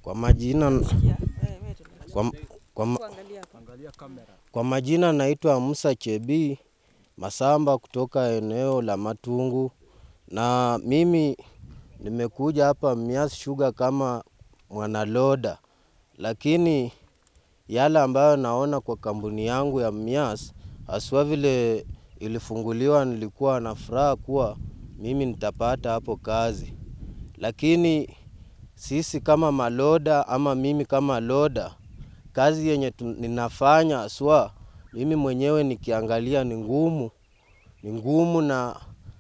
Kwa majina, kwa, kwa, ma- kwa majina naitwa Musa Chebi Masamba kutoka eneo la Matungu, na mimi nimekuja hapa Mias Sugar kama mwanaloda, lakini yale ambayo naona kwa kampuni yangu ya Mias haswa vile ilifunguliwa, nilikuwa na furaha kuwa mimi nitapata hapo kazi, lakini sisi kama maloda ama mimi kama loda, kazi yenye tu- ninafanya haswa mimi mwenyewe nikiangalia ni ngumu, ni ngumu na,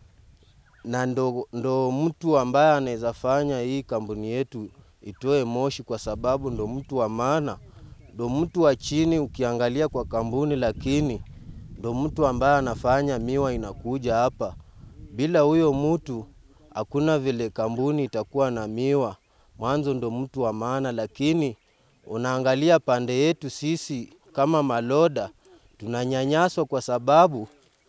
na ndo, ndo mtu ambaye anaweza fanya hii kampuni yetu itoe moshi, kwa sababu ndo mtu wa maana, ndo mtu wa chini ukiangalia kwa kampuni, lakini ndo mtu ambaye anafanya miwa inakuja hapa. Bila huyo mtu hakuna vile kampuni itakuwa na miwa. Mwanzo ndo mtu wa maana, lakini unaangalia pande yetu sisi kama maloda tunanyanyaswa kwa sababu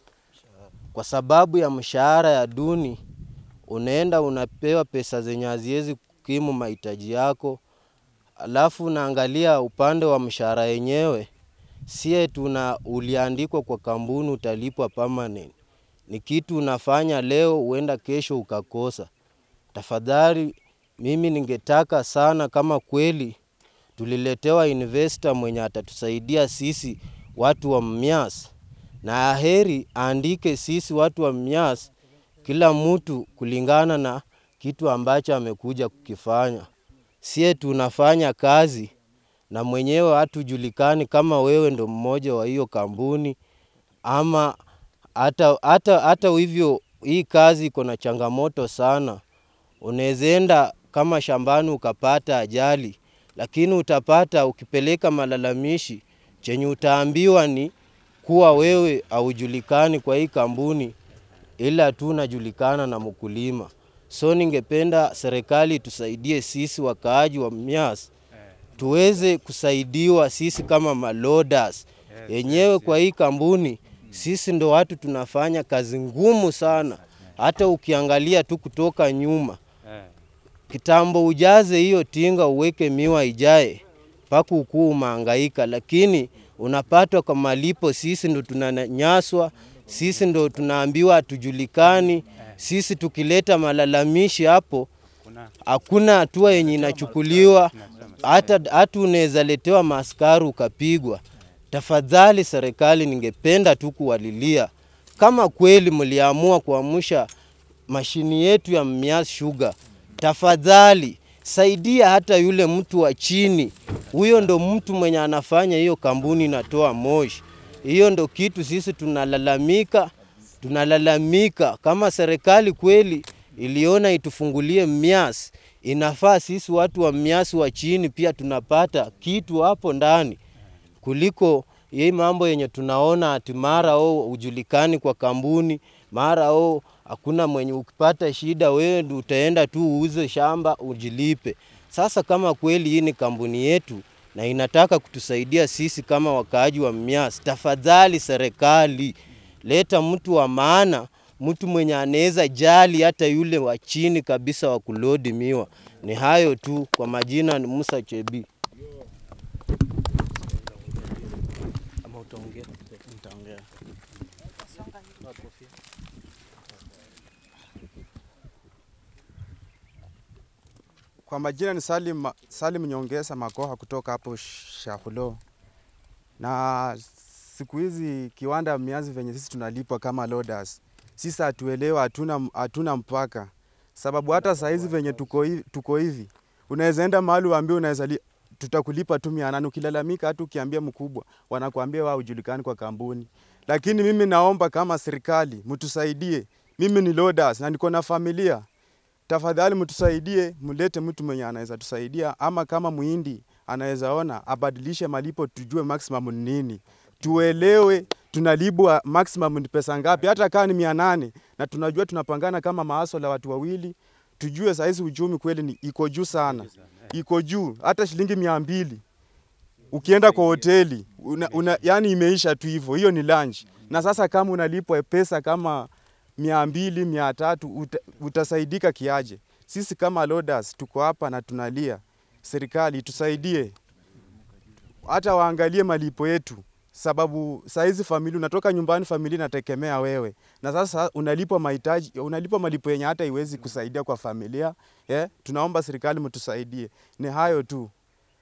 kwa sababu ya mshahara ya duni. Unaenda unapewa pesa zenye haziwezi kukimu mahitaji yako, alafu unaangalia upande wa mshahara yenyewe, sie tuna uliandikwa kwa kampuni utalipwa permanent. Ni kitu unafanya leo, huenda kesho ukakosa. Tafadhali mimi ningetaka sana kama kweli tuliletewa investor mwenye atatusaidia sisi watu wa Mmias, na aheri aandike sisi watu wa Mmias, kila mtu kulingana na kitu ambacho amekuja kukifanya. Sie tunafanya kazi na mwenyewe hatujulikani kama wewe ndo mmoja wa hiyo kampuni ama hata, hata, hata hivyo hii kazi iko na changamoto sana. Unaweza enda kama shambani ukapata ajali, lakini utapata ukipeleka malalamishi, chenye utaambiwa ni kuwa wewe haujulikani kwa hii kampuni, ila tu unajulikana na mkulima. So ningependa serikali tusaidie sisi wakaaji wa Mias tuweze kusaidiwa sisi kama malodas yenyewe kwa hii kampuni. Sisi ndo watu tunafanya kazi ngumu sana, hata ukiangalia tu kutoka nyuma kitambo ujaze hiyo tinga uweke miwa ijae mpaka ukuu umehangaika, lakini unapatwa kwa malipo. Sisi ndo tunanyanyaswa, sisi ndo tunaambiwa hatujulikani. Sisi tukileta malalamishi hapo, hakuna hatua yenye inachukuliwa, hata hata unaweza letewa maaskari ukapigwa. Tafadhali serikali, ningependa tu kuwalilia kama kweli mliamua kuamsha mashini yetu ya Mias Sugar, tafadhali saidia hata yule mtu wa chini. Huyo ndo mtu mwenye anafanya hiyo kampuni inatoa moshi. Hiyo ndo kitu sisi tunalalamika, tunalalamika kama serikali kweli iliona itufungulie Mias, inafaa sisi watu wa Mias wa chini pia tunapata kitu hapo ndani kuliko hii mambo yenye tunaona ati mara o hujulikani kwa kampuni, mara o hakuna mwenye, ukipata shida wewe ndio utaenda tu uuze shamba ujilipe. Sasa kama kweli hii ni kampuni yetu na inataka kutusaidia sisi kama wakaaji wa Mias, tafadhali serikali leta mtu wa maana, mtu mwenye anaweza jali hata yule wa chini kabisa wa kulodi miwa. Ni hayo tu. Kwa majina ni Musa Chebi. Kwa majina ni Salim, Salim Nyongesa Makoha kutoka hapo Shahulo. Na siku hizi kiwanda miazi venye sisi tunalipwa kama loaders, sisi hatuelewa, hatuna, hatuna mpaka sababu hata saa hizi venye tuko hivi, tuko hivi unaweza enda mahali uambie unaweza li, tutakulipa tu mia nane ukilalamika, hata ukiambia mkubwa wanakuambia wao hujulikani kwa kampuni. Lakini mimi naomba kama serikali mtusaidie, mimi ni loaders na niko na familia tafadhali mtusaidie, mlete mtu mwenye anaweza tusaidia, ama kama muhindi anaweza ona abadilishe malipo, tujue maximum ni nini, tuelewe tunalipwa maximum ni pesa ngapi, hata kama ni mia nane na tunajua tunapangana kama maaso la watu wawili, tujue sahizi uchumi kweli ni iko juu sana, iko juu hata shilingi mia mbili ukienda kwa hoteli una, una, yani imeisha tu hivyo, hiyo ni lunch. Na sasa kama unalipwa pesa kama mia mbili mia tatu uta, utasaidika kiaje? Sisi kama loaders tuko hapa na tunalia, serikali itusaidie, hata waangalie malipo yetu, sababu saa hizi familia unatoka nyumbani, familia inategemea wewe, na sasa unalipwa mahitaji, unalipwa malipo yenye hata iwezi kusaidia kwa familia eh. Tunaomba serikali mtusaidie, ni hayo tu.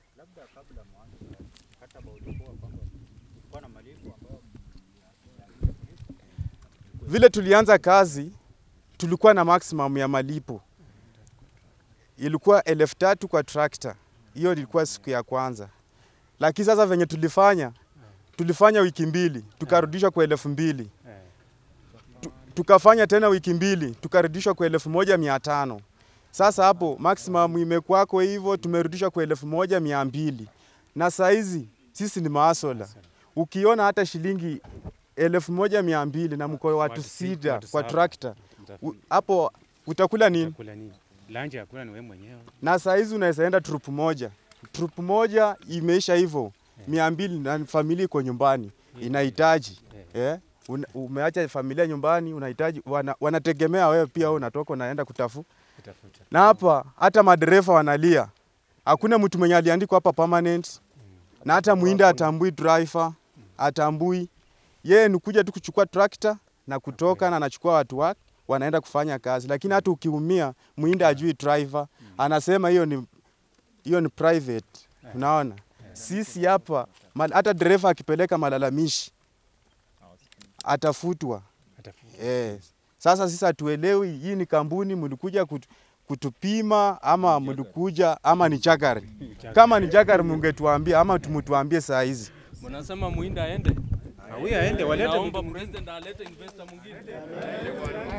Vile tulianza kazi tulikuwa na maximum ya malipo ilikuwa elfu tatu kwa trakta. Hiyo ilikuwa siku ya kwanza, lakini sasa venye tulifanya tulifanya wiki mbili tukarudishwa kwa elfu mbili Tu- tukafanya tena wiki mbili tukarudishwa kwa elfu moja mia tano Sasa hapo maximum imekuwako hivyo, tumerudishwa kwa elfu moja mia mbili na saizi sisi ni maasola, ukiona hata shilingi elfu moja mia mbili na mko watu Watu si- sita watu kwa saba. trakta, Mta- u- hapo utakula nini? Utakula nini? Lunch hakuna, ni wewe mwenyewe. na saa hizi unaweza enda trupu moja, trupu moja imeisha hivyo mia mbili na familia iko nyumbani inahitaji eh, una- umeacha familia nyumbani unahitaji wana, wanategemea wewe pia, wewe unatoka unaenda kutafu Kutafuta. na hapa hata madereva wanalia, hakuna mtu mwenye aliandikwa hapa permanent, na hata mwinde atambui driver, atambui yeye, ni kuja tu kuchukua trakta na kutoka na anachukua watu wake wanaenda kufanya kazi, lakini hata ukiumia mwinde ajui driver, anasema hiyo ni hiyo ni private. Unaona, sisi hapa mal- hata dereva akipeleka malalamishi atafutwa. Atafuta. Eh, sasa sisi hatuelewi hii ni kampuni mlikuja kutu, kutupima ama mlikuja ama ni chakari. Kama ni chakari mungetuambia ama tumtuambie saa hizi. Mnasema muinda aende, Huyu aende walete naomba mtu president alete investor mwingine.